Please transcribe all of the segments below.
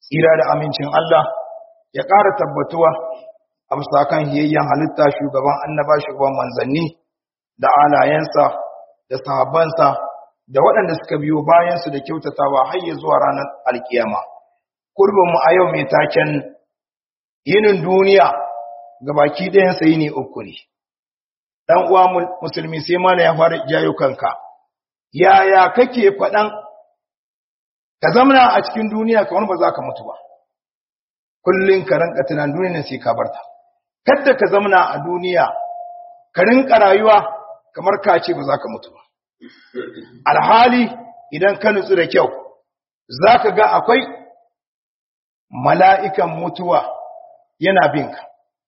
tsira da amincin Allah ya ƙara tabbatuwa a bisa kan hiyayyen halitta shugaban annaba shugaban manzanni da alayensa da sahabbansa da waɗanda suka biyo bayansu da kyautatawa har ya zuwa ranar alkiyama kurbinmu a yau mai taken yinin duniya ga baki ɗayansa yini uku ne ɗan uwa musulmi sai mana ya fara jayo kanka yaya kake faɗan ka zamana a cikin duniya kamar ba za ka mutu ba kullum ka rinka tunan duniya sai ka barta kadda ka zamana a duniya ka rinka rayuwa kamar ka ce ba za ka mutu ba alhali idan ka nutsu da kyau za ka ga akwai mala'ikan mutuwa yana binka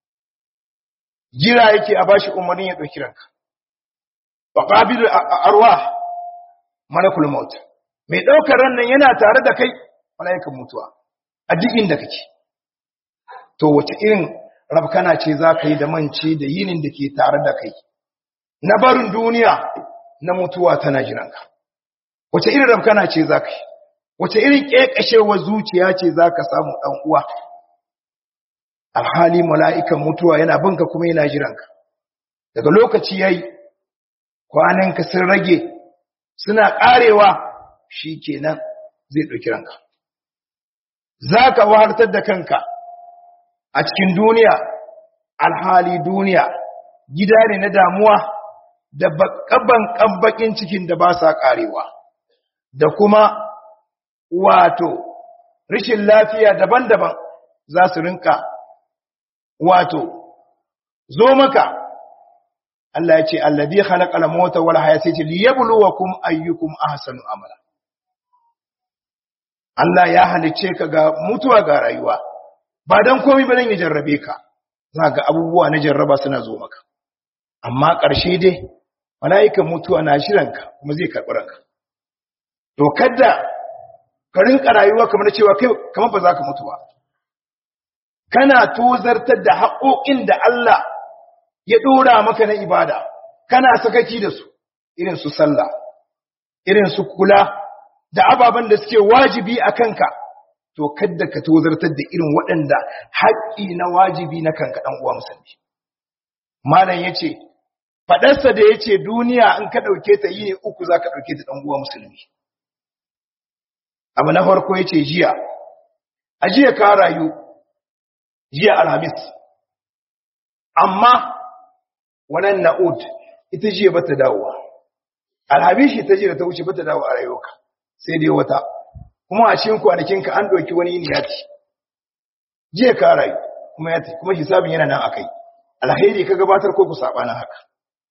jira yake a bashi umarnin ya ɗauki ranka ba ƙabilu arwa malakul maut mai ɗaukar ran nan yana tare da kai mala'ikan mutuwa a duk inda kake to wace irin rabkana ce za ka yi da mance da yinin da ke tare da kai na barin duniya na mutuwa tana jiranka wace irin rabkana ce za ka yi wace irin ƙeƙashewar zuciya ce za ka samu ɗan uwa alhali mala'ikan mutuwa yana binka kuma yana jiranka daga lokaci ya yi kwananka sun rage suna ƙarewa shi kenan zai ɗauki ranka za ka wahartar da kanka a cikin duniya alhali duniya gida ne na damuwa da bakaban ƙabbaƙin cikin da ba sa ƙarewa da kuma wato rashin lafiya daban-daban za su rinka wato zo maka Allah ya ce alladhi khalaqal mauta wal hayata ce liyabluwakum ayyukum ahsanu amala Allah ya halice ka ga mutuwa ga rayuwa ba dan komai ba dan ya jarrabe ka za ga abubuwa na jarraba suna zo maka amma ƙarshe dai mala'ikan mutuwa na shiranka kuma zai karɓi ranka to kada ka rinka rayuwa kamar cewa kai kamar ba za ka mutu ba kana tozartar da haƙoƙin da Allah ya ɗora maka na ibada kana sakaki da su irin su sallah irin su kula da ababen da suke wajibi a kanka to kadda ka tozartar da irin waɗanda haƙƙi na wajibi na kanka ɗan uwa musulmi malam ya ce faɗarsa da ya ce duniya in ka ɗauke ta yi ne uku za ka ɗauke ta ɗan uwa musulmi abu na farko ya ce jiya a jiya ka rayu jiya alhamis amma wannan na'ud ita jiya bata dawowa alhamishi ta jiya ta wuce bata dawo a rayuwarka sai dai wata kuma a cikin kwanakinka an ɗauki wani yini ya ci jiya ka rayu kuma ya kuma hisabin yana nan akai alheri ka gabatar ko ku sabanin haka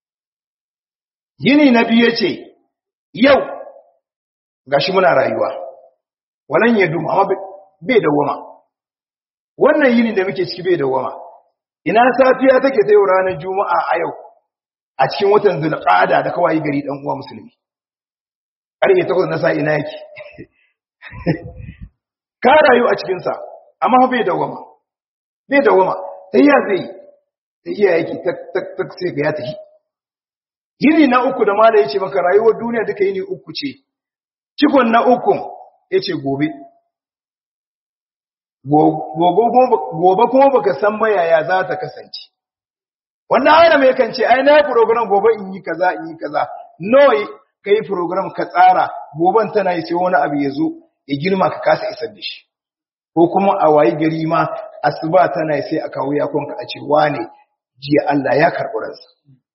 yini na biyu yace yau gashi muna rayuwa walan ya duma amma bai dawama wannan yini da muke ciki bai dawama ina safiya take ta yau ranar juma'a a yau a cikin watan zulqa'ada da kawai gari dan uwa musulmi ƙarfe takwas na sa ina yake ka rayu a cikin sa amma bai dawama bai dawama sai ya zai sai iya yake tak tak tak sai ga ya tafi yini na uku da mala yace maka rayuwar duniya duka yini uku ce cikon na uku yace gobe gobe kuma baka san ba yaya za ta kasance wannan ayyana mai kan ce ai na program gobe in yi kaza in yi kaza noi kai program ka tsara goben tana yi sai wani abu ya zo ya girma ka kasa isar da shi ko kuma a wayi gari ma asuba tana yi sai a kawo yakonka a ce wane jiya Allah ya karɓi ransa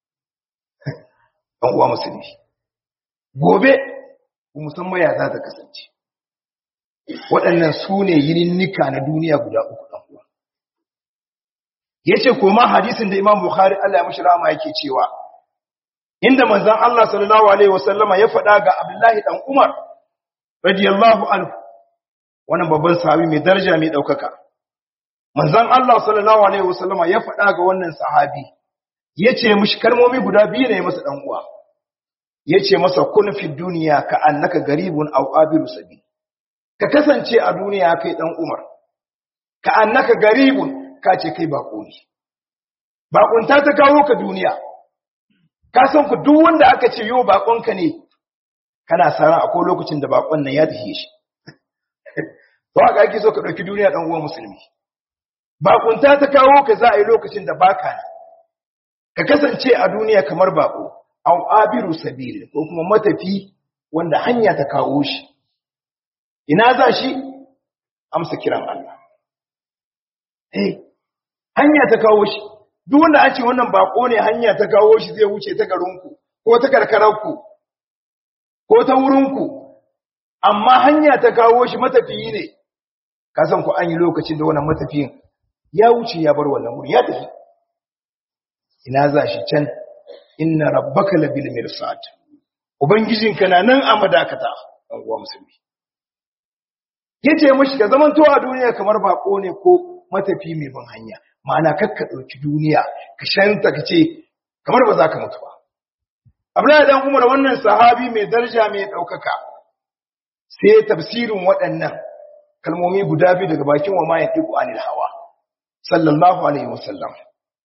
ɗan uwa musulmi gobe musamman ya za ta kasance waɗannan su ne yininnika na duniya guda uku ɗan uwa ya ce koma hadisin da imam bukhari Allah ya mashi rama yake cewa inda manzan Allah sallallahu alaihi wasallama ya faɗa ga abdullahi ɗan umar radiyallahu anhu wannan babban sahabi mai daraja mai ɗaukaka manzan Allah sallallahu alaihi wasallama ya faɗa ga wannan sahabi ya ce mishi kalmomi guda biyu ne masa ɗan uwa ya ce masa kun fi duniya ka annaka garibun aw abiru sabi ka kasance a duniya kai dan umar ka annaka garibun ka ce kai bako ne bakunta ta kawo ka duniya ka san ku duk wanda aka ce yo bakonka ne kana sara akwai lokacin da bakon nan ya tafi shi to haka ake so ka ɗauki duniya ɗan uwan musulmi bakunta ta kawo ka za a yi lokacin da baka ne ka kasance a duniya kamar bako au abiru sabil ko kuma matafi wanda hanya ta kawo shi ina za shi amsa kiran Allah eh hanya ta kawo shi duk wanda an ce wannan bako ne hanya ta kawo shi zai wuce ta garinku ko ta karkararku ko ta wurinku amma hanya ta kawo shi matafiyi ne ka san ku an yi lokacin da wannan matafiyin ya wuce ya bar wannan wuri ya tafi ina za shi can inna rabbaka labil mirsad ubangijinka na nan a madakata dan uwa musulmi yace mishi ka zaman to a duniya kamar bako ne ko matafi mai ban hanya ma'ana kakka dauki duniya ka shanta ka ce kamar ba za ka mutu ba Abdullahi dan Umar wannan sahabi mai daraja mai daukaka sai tafsirin waɗannan kalmomi guda biyu daga bakin wa ma yatiqu anil hawa sallallahu alaihi wasallam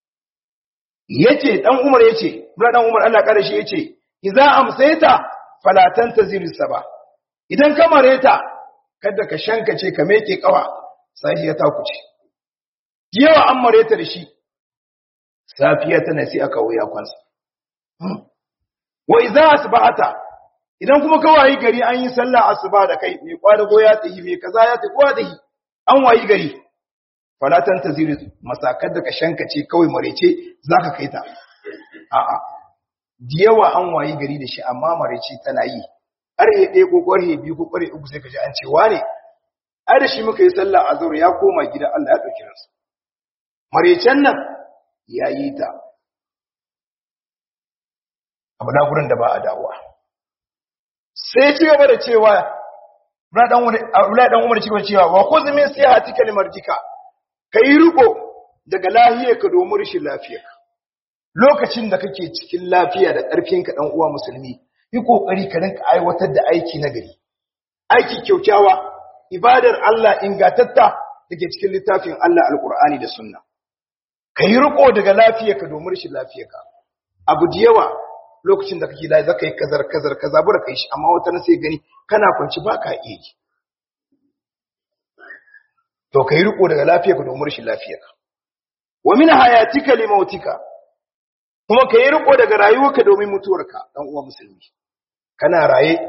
yace dan Umar yace Abdullahi dan Umar Allah kare shi yace idza amsayta fala tantazir saba idan ka mareta kada ka shankace ka meke kawa sai ya takuce yawa an mareta da shi safiya tana sai aka wuya kwansa wa idza asbahata idan kuma ka wayi gari an yi sallah asuba da kai mai kwadago ya tsayi mai kaza ya tsayi kowa dahi an wayi gari falatan taziri masakar da ka shankace kawai marece zaka kai ta a'a diyawa an wayi gari da shi amma marece tana yi ƙarhe ɗaya ko ƙarhe biyu ko ƙarhe uku sai ka ji an ce wane ai da shi muka yi sallah azhar ya koma gida Allah ya ɗauki ransa marecen nan ya yi ta abu na gurin da ba a dawowa sai ci gaba da cewa Abdullahi dan Umar cikin cewa wa khudh min sihatika limarjika kai riko daga lahiyarka domin rashin lafiyarka lokacin da kake cikin lafiya da ƙarfinka dan uwa musulmi yi kokari ka rinka aiwatar da aiki na gari aiki kyaukyawa ibadar Allah ingatatta dake cikin littafin Allah alqur'ani da sunna kai riko daga lafiyarka domin rashin lafiyarka abu da yawa lokacin da kake da zaka yi kazar kazar kaza bura kai shi amma wata na sai gani kana kwanci baka iya yi to kai riko daga lafiyarka domin rashin lafiyarka wa min hayatika li mautika kuma kai riko daga rayuwarka domin mutuwarka dan uwa musulmi kana raye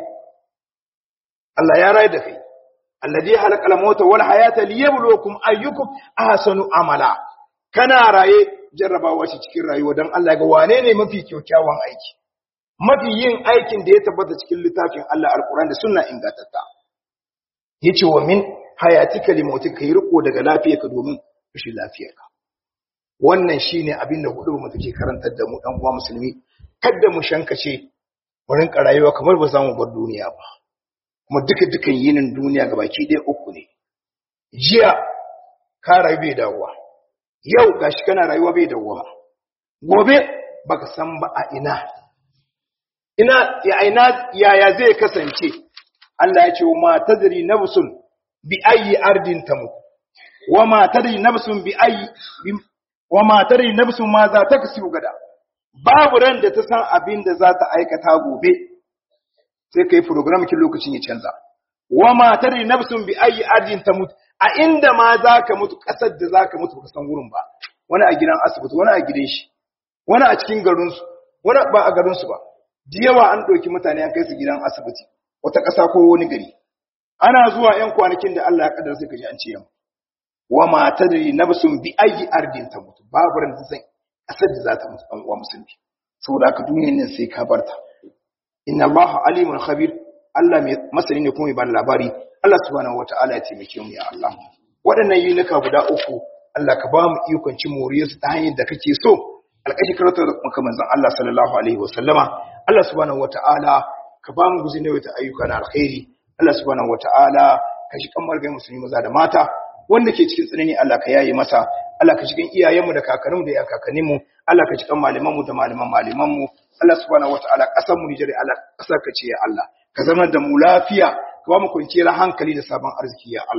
Allah ya raye da kai alladhi halaqal mauta wal hayata liyabluwakum ayyukum ahsanu amala kana raye jarrabawa shi cikin rayuwa dan Allah ga wane ne mafi kyakkyawan aiki mafi yin aikin da ya tabbata cikin littafin Allah alquran da sunna ingantatta yace wa min hayatika limautika yi riko daga lafiyarka domin rashin lafiyarka wannan shine abin da hudu mu take karantar da mu dan uwa musulmi kada mu shankace mu rinka rayuwa kamar ba za mu bar duniya ba kuma duka dukan yinin duniya gabaki ɗaya uku ne jiya ka rayu bai dawowa yau gashi kana rayuwa bai dawowa gobe baka san ba a ina ina ya ina yaya zai kasance Allah ya ce wa ma tadri nafsun bi ayi ardin tamut wa ma tadri nafsun bi ayi wa ma tadri nafsun ma za ta kasu gada babu ran da ta san abin da za ta aikata gobe sai kai program kin lokacin ya canza wa ma tadri nafsun bi ayi ardin tamut a inda ma za ka mutu kasar da za ka mutu baka san wurin ba wani a gidan asibiti wani a gidan shi wani a cikin garinsu wani ba a garinsu ba da yawa an ɗauki mutane an kai su gidan asibiti wata ƙasa ko wani gari ana zuwa ‘yan kwanakin da Allah ya ƙadar sai ka ji an ce yamma wa ma tadri nafsun bi ayi ardin ta mutu babu ran da san ƙasar da za ta mutu ɗan uwa musulmi saboda haka duniyar nan sai ka barta inna Allah alimun khabir Allah mai masani ne kuma mai bani labari Allah subhanahu wataala ya taimake mu ya Allah waɗannan yunuka guda uku Allah ka ba mu ikon cin moriyarsu ta hanyar da kake so alƙashi karatu da kuma manzon Allah sallallahu alaihi wasallama Allah subhanahu wataala ka ba mu guzin da ayyuka na alkhairi Allah subhanahu wataala ka shi kan margai musulmi maza da mata wanda ke cikin tsanani Allah ka yaye masa Allah ka cikin iyayenmu da kakanninmu da kakanninmu Allah ka cikin malamanmu da malaman malamanmu Allah subhanahu wataala kasar mu Nijar Allah kasar ka ce ya Allah ka zama da mu lafiya ka ba mu kwanciyar hankali da sabon arziki ya Allah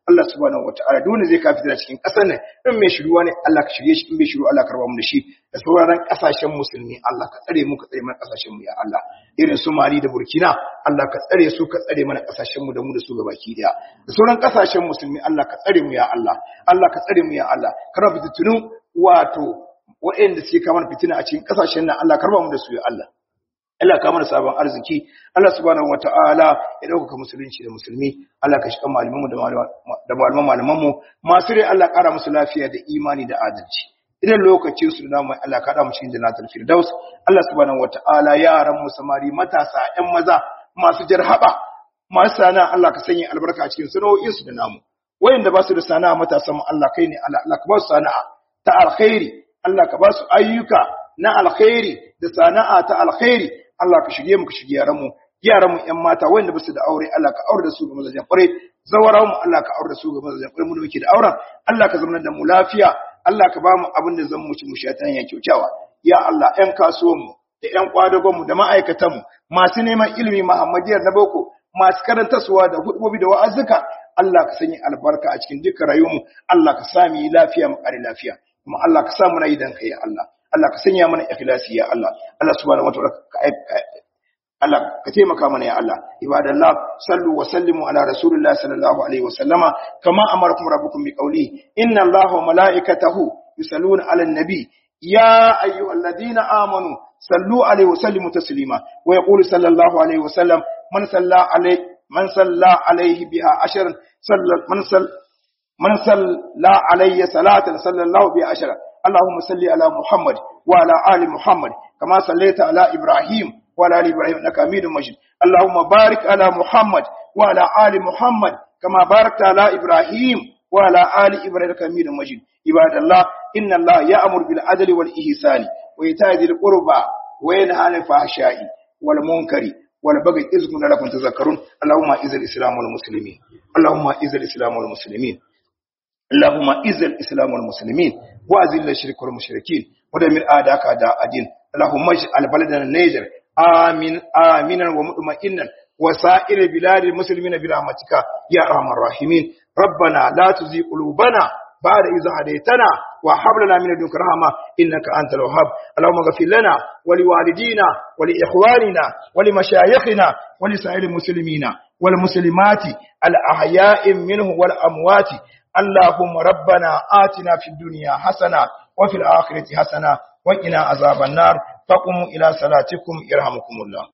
Allah subhanahu wataala dole zai kafi da cikin kasar nan in mai shiruwa ne Allah ka shirye shi in bai shiru Allah ka raba mu da shi da sauraron kasashen musulmi Allah ka tsare mu ka tsare mana kasashen mu ya Allah irin su Mali da Burkina Allah ka tsare su ka tsare mana kasashen mu da mu da su gabaki daya da sauran kasashen musulmi Allah ka tsare mu ya Allah Allah ka tsare mu ya Allah ka raba fitinun wato waɗanda suke kamar fitina a cikin kasashen nan Allah ka raba mu da su ya Allah Allah ka mana sabon arziki Allah subhanahu wataala ya dauka musulunci da musulmi Allah ka shiga malamanmu da malaman malamanmu masu rai Allah kara musu lafiya da imani da adalci idan lokacin su da namu Allah ka da mu cikin jannatul firdaus Allah subhanahu wataala yaran mu samari matasa ƴan maza masu jarhaba masu sana Allah ka sanya albarka a cikin sana'o'in su da namu wayanda ba su da sana'a matasan mu Allah kai ne Allah Allah ka ba su sana'a ta alkhairi Allah ka ba su ayyuka na alkhairi da sana'a ta alkhairi Allah ka shige mu ka shige yaran mu yaran mu ƴan mata wanda ba su da aure Allah ka aure da su ga mazajen kware zawara mu Allah ka aure da su ga mazajen kware mu da muke da auren Allah ka zama da mu lafiya Allah ka ba mu abin da zan mu ci mu sha ta hanyar kyautawa ya Allah ƴan kasuwan mu da ƴan kwadagon mu da ma'aikatan mu masu neman ilimi Muhammadiyar na boko masu karantarsuwa da hudubobi da wa'azuka Allah ka sanya albarka a cikin dukkan rayuwar mu Allah ka sa mu yi lafiya mu kare lafiya kuma Allah ka sa mu na yi dan kai Allah Allah ka sanya mana ikhlasi ya Allah Allah subhanahu wa ta'ala Allah ka taimaka mana ya Allah ibadallah sallu wa sallimu ala rasulillah sallallahu alaihi wa sallama kama amarakum rabbukum bi qawli inna allaha wa malaikatahu yusalluna ala nabi ya ayyuhalladhina amanu sallu alaihi wa sallimu taslima wa yaqulu sallallahu alaihi wa sallam man salla alaihi man salla alaihi biha ashran salla man salla man salla alayya salatan sallallahu biha ashran اللهم صل على محمد وعلى آل محمد كما صليت على إبراهيم وعلى آل إبراهيم إنك حميد مجيد اللهم بارك على محمد وعلى آل محمد كما باركت على إبراهيم وعلى آل إبراهيم إنك حميد مجيد عباد الله إن الله يأمر بالعدل والإحسان وإيتاء ذي القربى وينهى عن الفحشاء والمنكر والبغي إذ لكم تذكرون اللهم إذ الإسلام والمسلمين اللهم إذ الإسلام والمسلمين اللهم إذ الإسلام والمسلمين وأذل الشرك والمشركين ودمر أعداءك أعداء الدين اللهم اجعل بلدنا النيجر آمين آمنا ومطمئنا وسائر بلاد المسلمين برحمتك يا أرحم الراحمين ربنا لا تزغ قلوبنا بعد إذا هديتنا وهب لنا من لدنك رحمة إنك أنت الوهاب اللهم اغفر لنا ولوالدينا ولإخواننا ولمشايخنا ولسائر المسلمين والمسلمات الأحياء منه والأموات اللهم ربنا آتنا في الدنيا حسنة وفي الآخرة حسنة وقنا عذاب النار فقوموا إلى صلاتكم يرحمكم الله